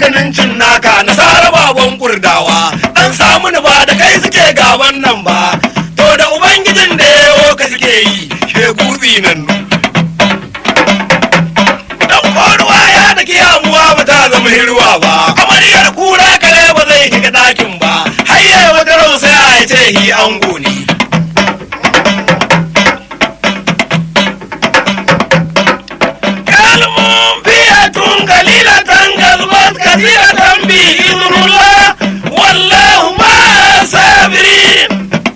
maganin cin naka nasara baban kurdawa dan samu ni ba da kai suke gaban nan ba to da ubangijin da yawo ka suke yi shegu nan dan koruwa ya da kiyamuwa ba ta zama hirwa ba amaryar kura kare ba zai shiga dakin ba hayye wata rausa ya ce hi ango ne kalmun biyatun kalilatan gazbat kathiratan bi idnullah wallahu ma sabirin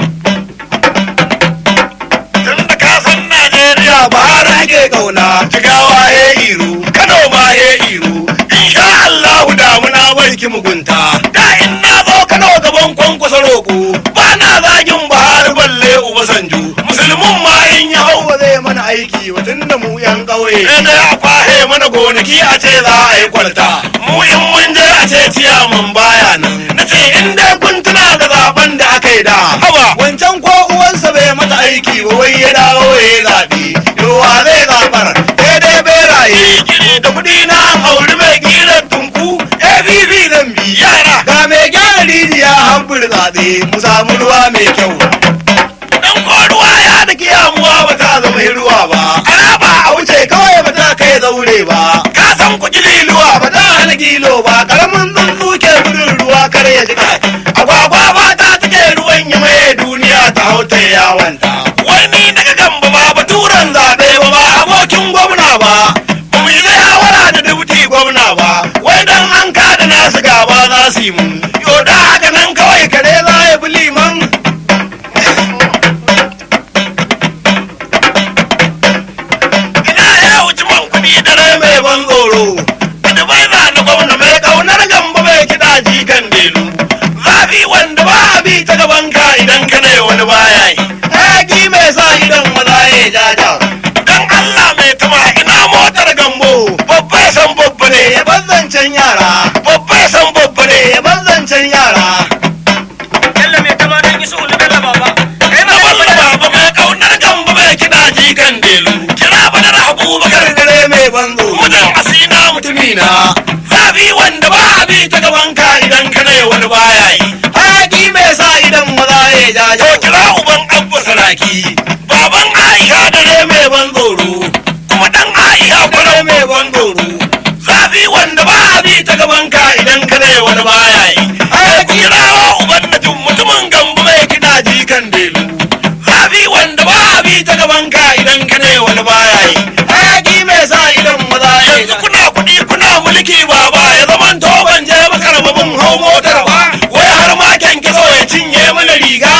tun da ka san Najeriya ba har ake kauna jigawa he iru Kano ma he iru insha Allahu damuna bai ki mugunta da in na zo Kano gaban kwankwasa roƙo ba na zagin Buhari balle Ubasanjo musulmin ma in ya hau ba zai mana aiki ba tun da mu yan ƙauye sai dai a kwahe mana gonaki a ce za a yi kwalta mu in mun je a ce ciyaman baya nan na ce in dai kun tuna da zaben da aka yi da haba wancan ko uwansa bai mata aiki ba wai ya dawo ya yi zaɓe yowa zai zaɓar sai dai beraye da kuɗi na auri mai ƙirar tunku ABB zan bi yara ga mai gyara rijiya hambur zaɓe mu samu ruwa mai kyau dan koruwa ya da kiyamuwa ba ta zama ruwa ba ana ba a wuce kawai ba ta kai zaure ba ka san ku liluwa ba ta hana gilo ba karamin tsuntsu ke gudun ruwa kar ya jika agwagwa ba ta take ruwan ya maye duniya ta hau ta yawanta wani daga gamba ba baturan zaɓe ba ba abokin gwamna ba ba mu yi shawara da dubuti gwamna ba wai dan an kada nasu gaba za su yi mun yo da haka nan kawai kare za ya bi liman ina ya wuce man kuɗi dare mai ban tsoro da bai za na gwamna mai ƙaunar gamba mai kiɗa jikan delu zafi wanda ba a bi ta gaban ka idan ka ne wani baya yi hayaki mai sa idan maza ya jaja dan Allah mai tama ina motar gambo babba san babba ne ya banzancen yara babba san babba ne ya banzancen yara Bello mai tama don isu ulu Bello baba. Kai na ma walla baba mai kaunar gamba mai kiɗa jikan delu kira badar abubakar dare mai banzo mutum asina mutumina zafi wanda ba a bi ta gaban ka idan ka ne wani baya yi hayaki mai sa idan maza ya jaja to kira uban abba saraki baban aisha dare mai ban tsoro kuma dan aisha dare mai ban tsoro zafi wanda ba a bi ta gaban ka idan ka ne wani baya yi hayaki kirawa uban najin mutumin gambo mai kiɗa jikan delu zafi wanda ba a bi ta gaban ka idan ka ne wani baya yi hayaki mai sa idan maza ya yanzu kuna kuɗi kuna mulki baba ya zaman to ban je maka rababin hau motar ba wai har ma kyankyaso ya cinye mana riga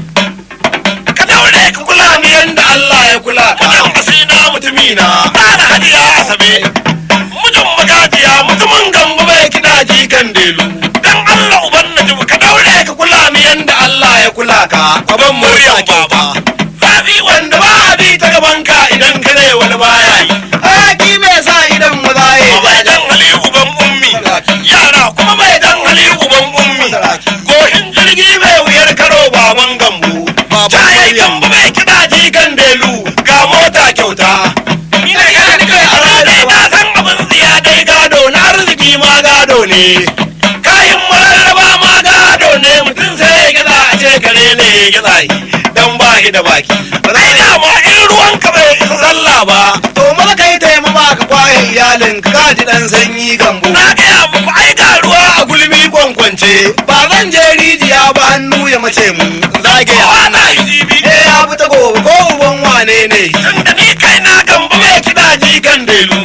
ka daure ka kula ni yanda Allah ya kula mutum asina mutumina ana hadiya asabe mutum magajiya mutumin gamba bai kiɗa jikan delu dan Allah uban najib ka daure ka kula ni yanda Allah ya kula ka baban muryan baba zafi wanda ba a bi ta gaban ka idan ka ne wani baya yi hayaki mai sa idan maza ya bai dan hali uban ummi yara kuma bai dan hali uban ummi goshin jirgi mai wuyar karo baban gambo jaye gambo mai kiɗa jikan delu ga mota kyauta ina yana ni kai a ranar na san abin tsiya dai gado na arziki ma gado ne kayan mararraba ma gado ne mutum sai ya gaza a ce kare ne ya gaza yi dan ba shi da baki rai dama in ruwan ka bai isa sallah ba to maza kai taimama ka kwaye iyalin ka kaji dan sanyi gambo na gaya muku ai ga ruwa a gulmi kwankwance ba zan je rijiya ba hannu ya mace mu zage ya ana yi jibi eh ya fita gobe ko uban wane ne tunda ni kai na gamba mai kiɗa jikan delu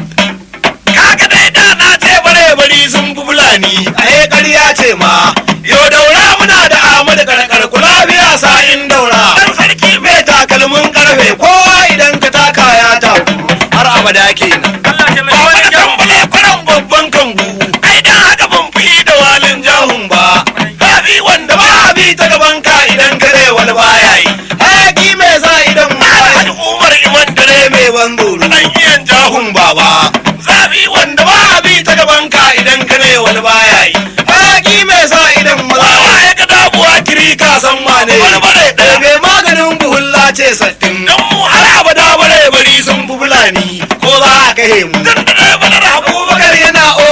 kaga dai da na ce bare bari sun fi fulani a he ƙarya ce ma yo daura muna da amadu karkar kula biya sa'in daura dan sarki mai takalmin karfe kowa idan ka taka ya taku har abada kenan Allah ta mai ba wani wani tambale kwanan babban kangu ai dan haka ban fi da walin jahun ba zafi wanda ba a bi ta gaban ka idan kare wani baya yi hayaki mai sa idan ma hajji umar iman dare mai ban tsoro dan iyan jahun baba zafi wanda ba a bi ta gaban ka idan kare wani baya yi hayaki mai sa idan maza ya ga dabuwa kiri ka san wane wani bare ɗaya mai maganin buhulla ce sattin dan mu har abada bare bari sun fi fulani ko za a kahe mu dan da bare abubakar yana obin zaune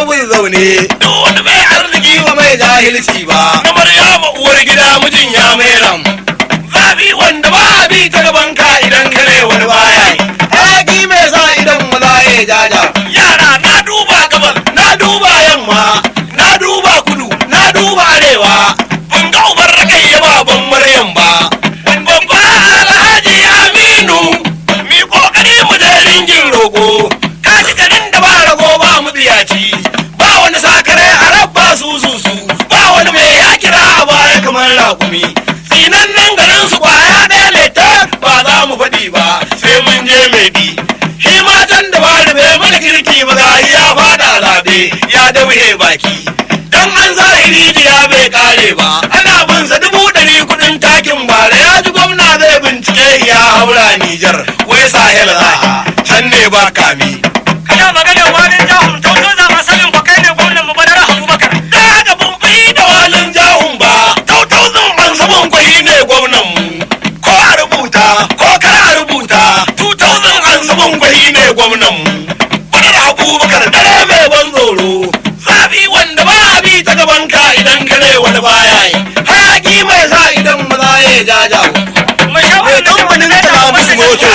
zaune duk wani mai arziki wa mai jahilci ba na maryama uwar gida mijin ya mai ram zabi wanda ba a bi ta gaban ka idan kare wani baya yi hayaki mai sa idan maza ya jaja yara na duba gabas na duba yamma na duba kudu na duba arewa ban ga ubar rakai ya baban maryam ba babba alhaji aminu mi kokari mu da ringin rogo ka ci garin da ba rago ba mu biyaci ba wani sakare a rabba su su su ba wani mai ya kira a baya kamar rakumi sinan nan garin su kwaya ɗaya leta ba za mu faɗi ba sai mun je mai bi shi matan da ba da bai mana kirki ba ga ya fada zabe ya dauhe baki dan an zahiri ya bai kare ba ana bin sa dubu ɗari kuɗin takin bara ya ji gwamna zai bincike ya haura Nijar wai sahel za can ne ba kami kana magana wani jahun tauto za ma sanin ko kai ne gwamnan mu badar abubakar da haka ban fi da walin jahun ba tautauzin an saman kwahi ne gwamnan mu ko a rubuta ko kar a rubuta tautauzin an saman kwahi ne gwamnan mu badar abubakar dare mai ban tsoro zabi wanda ba a bi ta gaban ka idan kare wani baya yi hayaki mai sa idan maza ya jajawo mai mai shawarar da kamfanin ta musu moto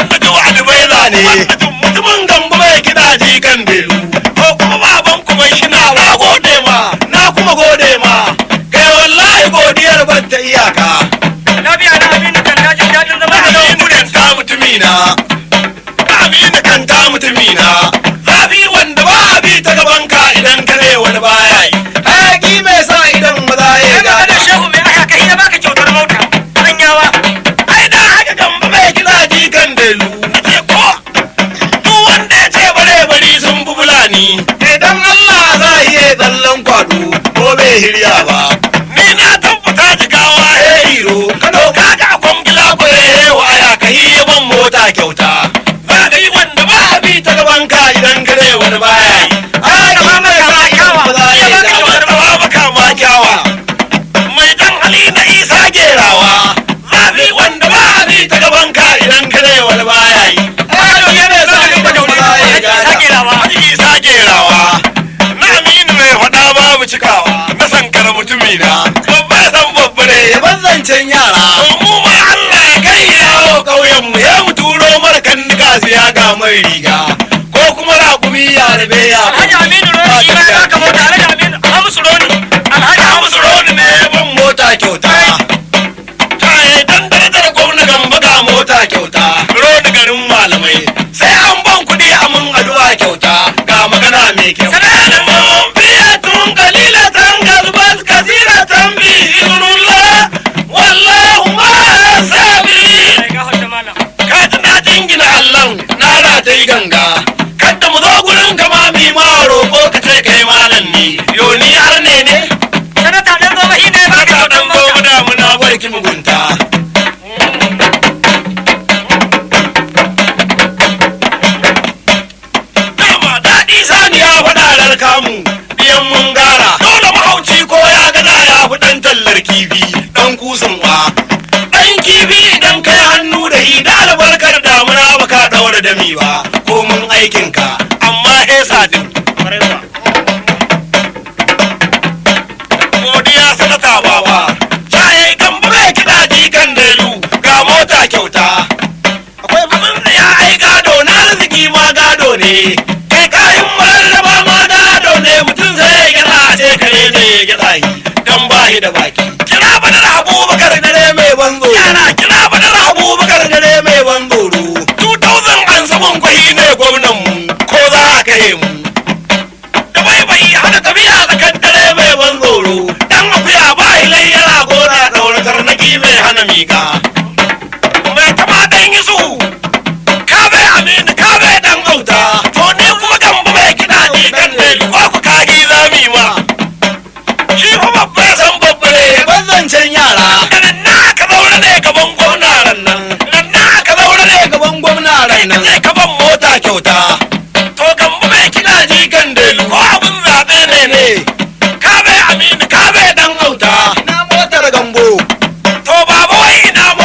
ne mutumin gamba mai kiɗa jikan belu ko kuma baban kuma shi na na gode ma na kuma gode ma kai wallahi godiyar ban ta iyaka lafiya na aminu kan dajin dajin zama da aminu kan ta mutumina aminu kan ta mutumina zafi wanda ba a bi ta gaban ka idan kare wani baya yi hayaki mai sa idan maza ya kai magana gada shehu mai aka kai ya baka kyautar mota sanyawa ai da haka gamba mai kiɗa jikan belu ce ko duk wanda ya ce bare bari sun fi fulani idan Allah za a iya tsallan kwado ko bai hirya ba ni na tabbata jigawa ya hiro ka doka ga kwangila ko ya yi waya ka yi ban mota kyauta ba ka yi wanda ba a bi ta gaban ka idan ka dai wani baya yi a ki mai sa kyawa ba za a yi da ba maka ma kyawa mai dan hali na isa gerawa zafi wanda ba a bi ta gaban ka idan ka dai wani baya yi Ado ya mai sa ka da wani baya yi Sagerawa. Haji isa gerawa na aminu mai faɗa babu cikawa na sankara mutumi na babba ya san babba ne ya banzancen yara mu ma Allah ya kai yawo ƙauyen mu ya mu turo mara kan nika siya ga mai riga ko kuma raƙumi ya rabe ya alhaji aminu roni shi ma ya baka mota alhaji aminu hamisu roni alhaji Hamu hamisu roni ne ban mota kyauta kai dan darajar gwamna gamba ga mota kyauta roni garin malamai sai an ban kuɗi a mun addu'a kyauta ga magana mai kyau salamun fiyatun qalilatan galbas kasiratan bi idnullah wallahu ma sabirin Ai, gafarta malam. ka ji na jingina allon na ratayi ganga kadda mu zo gurin kama mi ma roƙo ka ce kai malam ni yo ni har ne ne sanata dan goma shi ne ya baka Haka kyautar dan mota gobe da muna barki mugunta. Dama daɗi sani ya faɗa kamu biyan mun gara. Dole mahauci ko ya gada ya fi ɗan tallar kifi ɗan kusan wa. Ɗan kifi idan kai hannu da hi da albarkar damuna baka ɗaura dami ba ko mun aikinka amma hesa din. godiya sanata baba caye gamba mai kiɗa jikan delu ga mota kyauta akwai abin da ya ai gado na arziki ma gado ne kai kayan mararraba ma gado ne mutum sai ya gyaɗa a ce kare ne ya gyaɗa yi dan ba shi da baki kira badar abubakar dare mai ban tsoro yana kira badar abubakar dare mai ban tsoro 2000 an saman kwahi ne gwamnan mu ko za a kai mu da bai bai hana tafiya tsakar dare mai ban tsoro dan akuya ba ilai yana gona daura tarnaki mai hana miƙa mai tama dan yi su ka bai aminu ka bai dan auta to ne kuma gamba mai kiɗa ne kan ne ko ku kagi zami ma shi fa babba ya san babba ne ban zancen yara nan na ka zaure ne gaban gwamna ran nan nan na ka zaure ne gaban gwamna ran nan sai ka ban mota kyauta to gamba mai kiɗa jikan delu ko abin zaɓe ne ne ka bai aminu ka bai dan auta na motar gambo to baba wai ina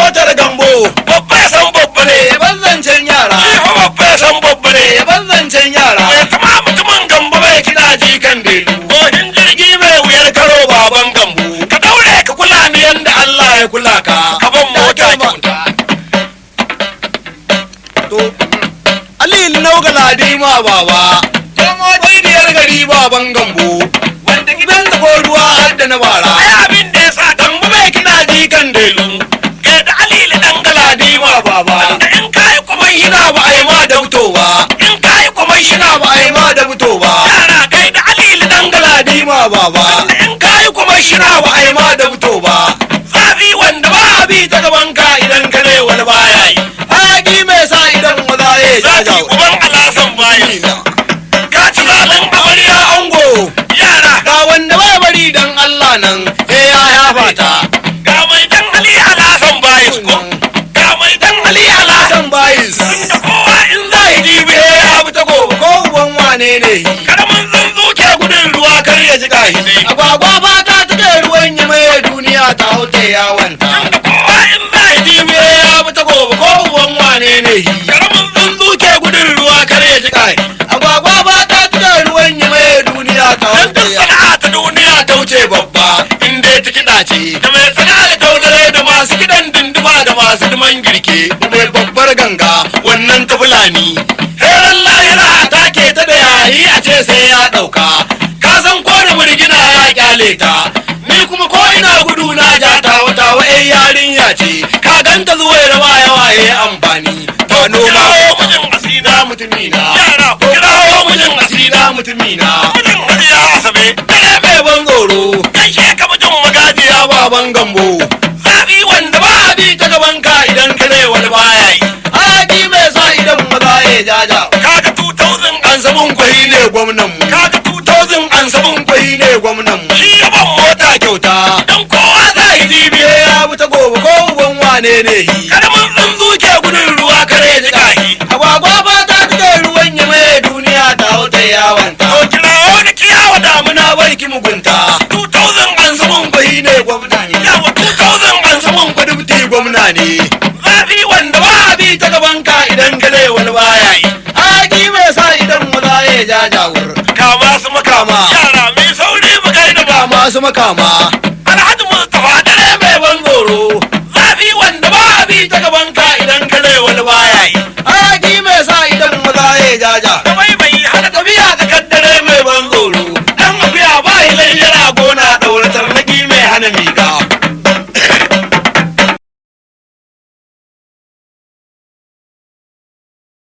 baba Tomo biyar gari baban gambo Wanda gidan ko ruwa har da na bara ai abin da ya sa Gambo mai kiɗa jikan delu ga da alili dan Galadi ma baba da in kai kuma Ina ba a yi ma da fito ba in kai kuma Ina ba a yi ma da fito ba yara kai da alili dan Galadi ma baba da in kai kuma Ina ba a yi ma da fito ba zafi wanda ba Ba bi ta gaban ka idan ka ne wani baya yi Haƙi mai sa idan maza ya zafi jaja uban alasan bayan ka ci zalin Amarya ango yara ga wanda bai bari dan Allah nan eh ya yafa ta ga mai dan ali alasan bayan ko ga mai dan ali alasan san bayis da kowa in za zai ji be ya bi ta gobe ko uban wane ne karamin zanzu ke gudun ruwa kar ya ji gahi ne agwagwa ba ta take ruwan yi mai duniya ta haute yawanta da kowa in za ji be ya bi ta gobe ko uban wane ne karamin zanzu ke gudun ruwa kar ya ji gahi agwagwa ba ta take ruwan yi mai duniya ta dan haute duk sana'a ta duniya ta wuce babba in dai ta kiɗa ce da mai sana'a ta taudare da masu kiɗan dinduma da masu duman girke da mai babbar ganga wannan ta fulani heran lahira ta ke ta da yayi a ce sai ya ɗauka ka san ko da murgina ya kyale ta ni kuma ko ina gudu na ja ta wata wa'ai yarinya ce ka ganta zuwa da waye waye amfani to noma kirawo mijin asida na mutumina Yara, ku kirawo mijin asida mutumina mijin hajiya asabe dare mai ban tsoro gaishe ka mijin magajiya ya baban gambo zafi wanda da ba a bi ta gaban ka idan ka ne wani baya yi haƙi mai sa idan maza ya jaja kaga 2000 an sabon kwahi ne gwamnan mu kaga 2000 an sabon kwahi ne gwamnan mu shi yaban mota ta kyauta don kowa za yi jibiye ya bi ta gobe ko uban wane ne yi karamin tsuntsu ke gudun ruwa kar ya ji gahi agwagwa ba ta tuke ruwan yi mai duniya ta hauta yawanta to kirawo da kiyawa damu muna barki mugunta 2000 an sabon kwahi ne gwamna ne yawa 2000 an sabon kwadubti gwamna ne zafi wanda da ba a bi ta gaban ka idan ka ne wani baya yi haƙi mai sa idan maza ya jajawur kama su makama Kama. yara mai sauri mu gaida ba ga masu makama alhaji mustapha dare mai ban tsoro zafi wanda da ba a bi ta gaban ka idan ka ne wani baya yi haƙi mai sa idan maza ya jaja da bai bai hana tafiya ka kaddare mai ban tsoro dan mafiya ba yi layyara gona